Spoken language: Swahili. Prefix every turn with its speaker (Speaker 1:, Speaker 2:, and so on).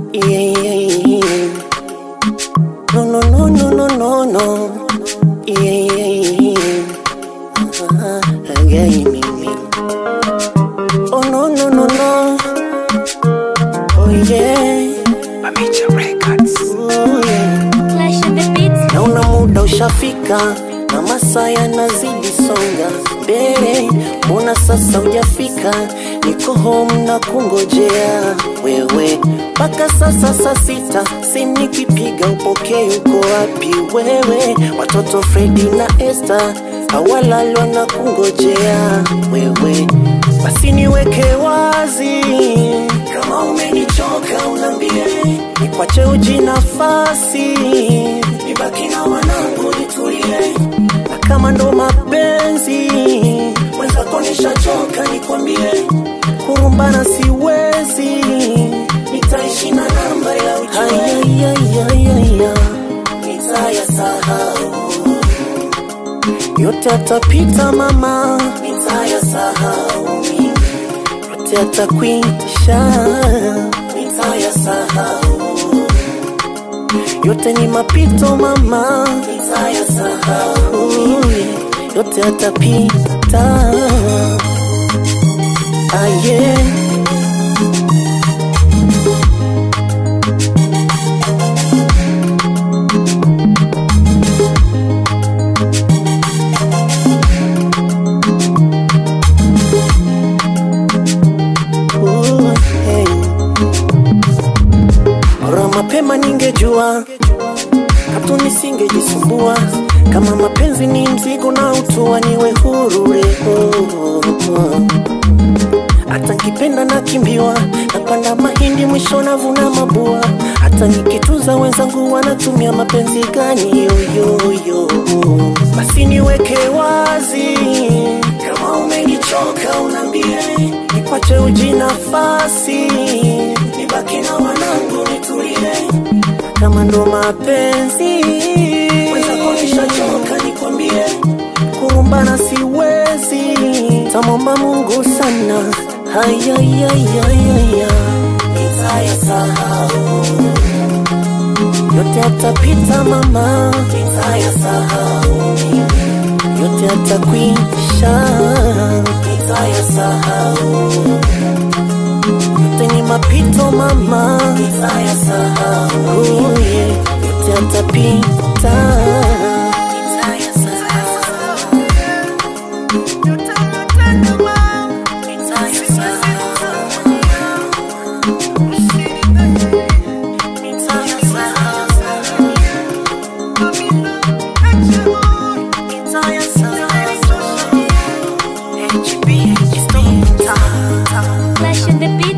Speaker 1: Yeah, yeah, yeah. No, no, no, no, no, no, no. Yeah, yeah, yeah. Ah, again, me, me. Oh, no, no, no, no. Oh, yeah.
Speaker 2: Mamicha Records.
Speaker 1: Oh, yeah.
Speaker 3: Clash of the Beats.
Speaker 1: naona muda ushafika na masaa yanazidi songa mbele, mbona sasa hujafika? Niko home na kungojea wewe mpaka sasa saa sita, simu nikipiga upokee, uko wapi wewe? Watoto Fredi na Esther hawalalwa na kungojea wewe, basi niweke wazi kama umenichoka unambie, nikwache uji nafasi nibaki na wanangu nitulie, na kama ndo mapenzi mwenzako nishachoka, nikwambie kurumbana siwezi, nitaishi na namba ya ujue nitayasahau yote atapita mama, nitayasahau mimi yote atakwisha, nitayasahau yote ni mapito mama, nitayasahau yote atapita. Ah, yeah. Ooh, hey. Bora mapema ningejua, hatu nisingejisumbua. Kama mapenzi ni mzigo na utua, niwe huru leo. Hata nkipenda nakimbiwa, napanda mahindi mwisho navuna mabua. Hata nikituza wenzangu wanatumia mapenzi gani yoyoyo? Basi niweke wazi, kama umenichoka unambie, nikwache uji nafasi, nibaki na wanangu nitulie, kama ndo mapenzi wenzako nishachoka, nikwambie kurumbana siwezi, tamwomba Mungu sana, hayayayayaya, nitayasahau yote atapita mama, nitayasahau mimi, yote atakwisha, nitayasahau yote ni mapito mama, nitayasahau yeah, yote atapita.
Speaker 3: Clash of the Beats.